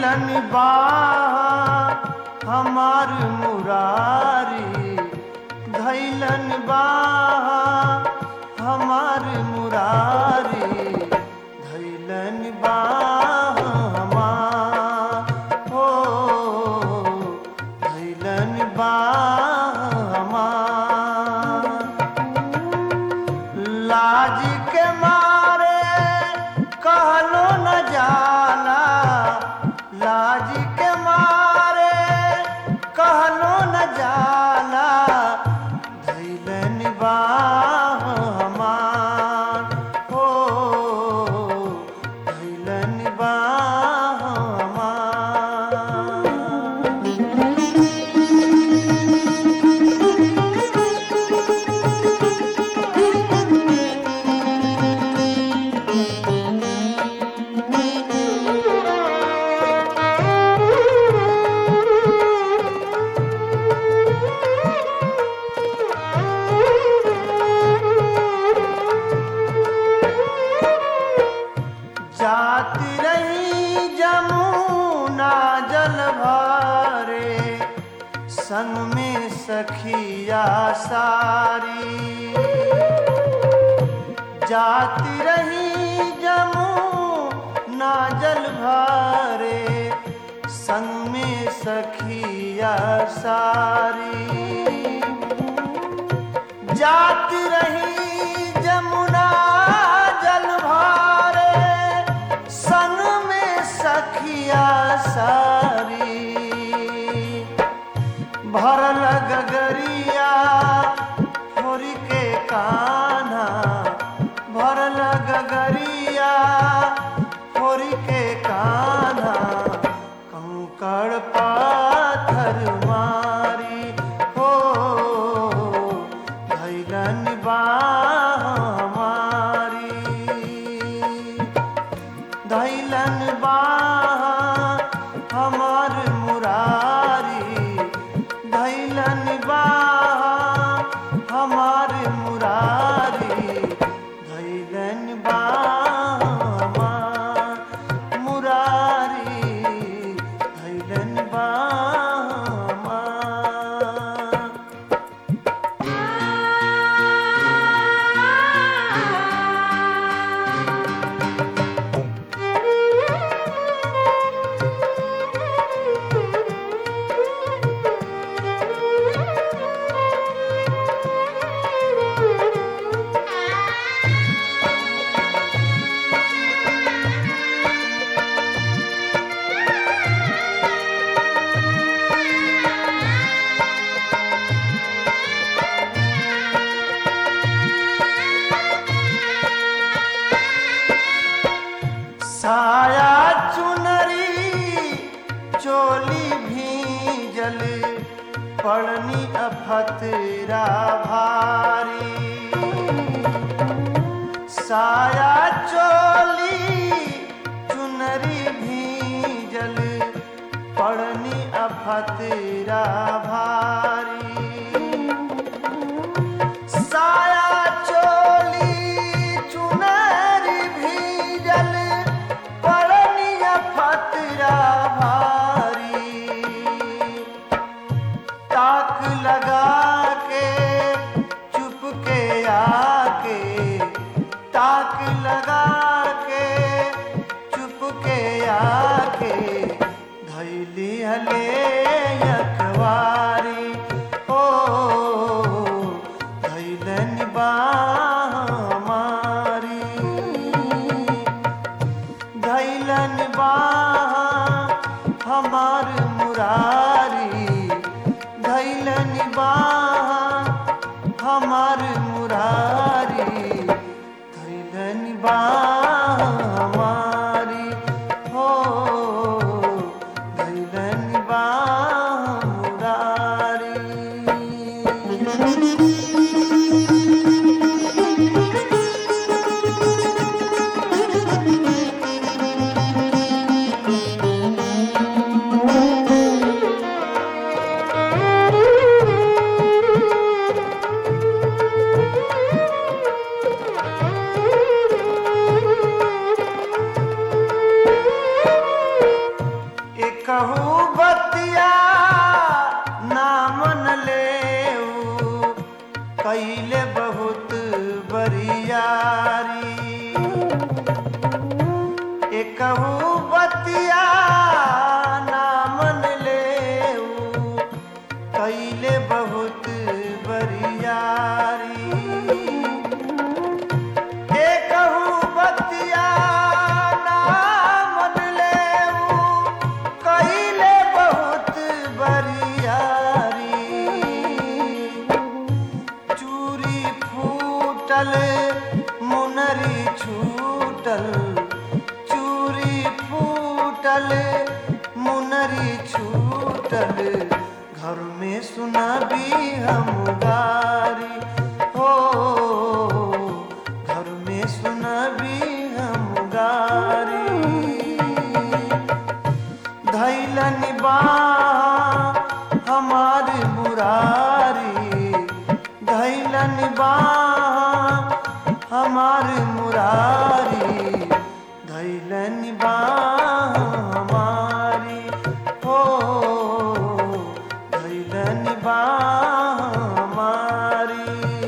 धैलन बा हमार मुरारी धैलन बा हमार मुरारी धैलन बा हमार हो धैलन बा हमार लाज के मारे कहलो न जाला लाज के मारे कहलो न जाला धैलन बा हमार हो धैलन बा हमार जाती रही जमुना जल भरे संग में सखिया सारी जाती रही जमुना जल भरे संग में सखिया सारी जाती रही जमुना जल भारे संग में सखिया सारी भरल गगरिया छोरी के कान्हा भरल गगरिया छोरी के कान्हा कंकड़ पाथर मारी हो धैलन बा हमारी धैलन बा हमार मुरारी धैलन बा हमार मुरारी धैलन बा हमार मुरारी धैलन बा हमार साया चुनरी चोली भीजल पड़नी अफतरा भारी साया चोली चुनरी भीजल पड़नी अफतरा भारी साया चोली चुनरी भीजल पड़निया फतरा भारी ताक लगा के चुप के आके ताक लगा के चुप के आके धैली हले अखबारी ओ धैलन बा हमारी धैलन बा हमार मुरारी धैलन बा हमार मुरारी धैलन बा हमारी हो धैलन बा मुरारी बहुत बरियारी एकहू बतिया ना मन ले कैले बहुत बरियारी एकहू बतिया ना मन ले कैले बहुत बरियारी चूरी फूटल मुनरी छूटल चूरी फूटल मुनरी छूटल घर में सुनाबी हम गारी हो घर में सुनाबी हम गारी धैलन बा हमार मुरारी धैलन बा हमार मुरारी धैलन बा हमारी हो धैलन बा हमारी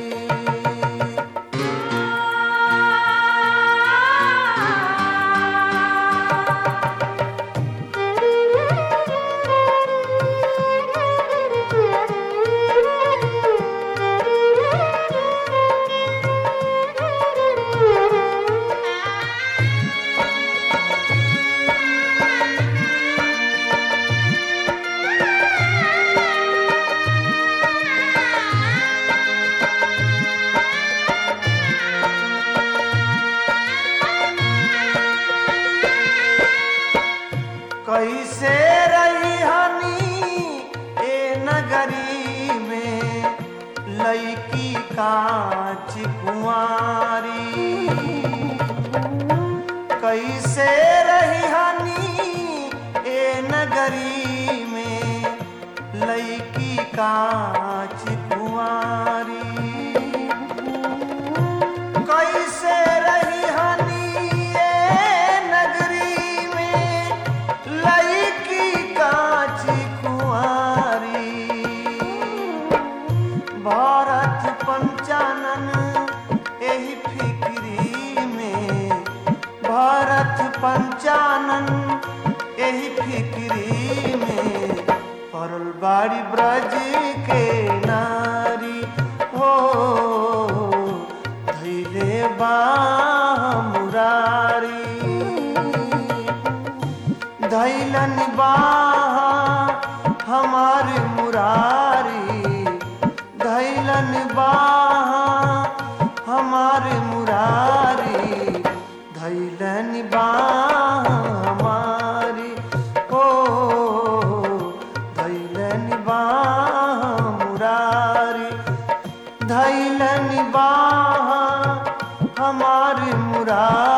कैसे रही हनी ए नगरी में लईकी कांच कुंवारी कैसे रही हनी ए नगरी में लईकी कांच कुंवारी कैसे रही हनी ए नगरी में लईकी कांच कुंवारी भारत पंचानन एही फिक्री में भारत पंचानन एही फिक्री में परल बाड़ी ब्रज के नारी हो धैले बा मुरारी धैलन बा हमार मुरारी धैलन बा हमार मुरारी धैलन बा हमारी ओ धैलन बा मुरारी धैलन बा हमार मुरारी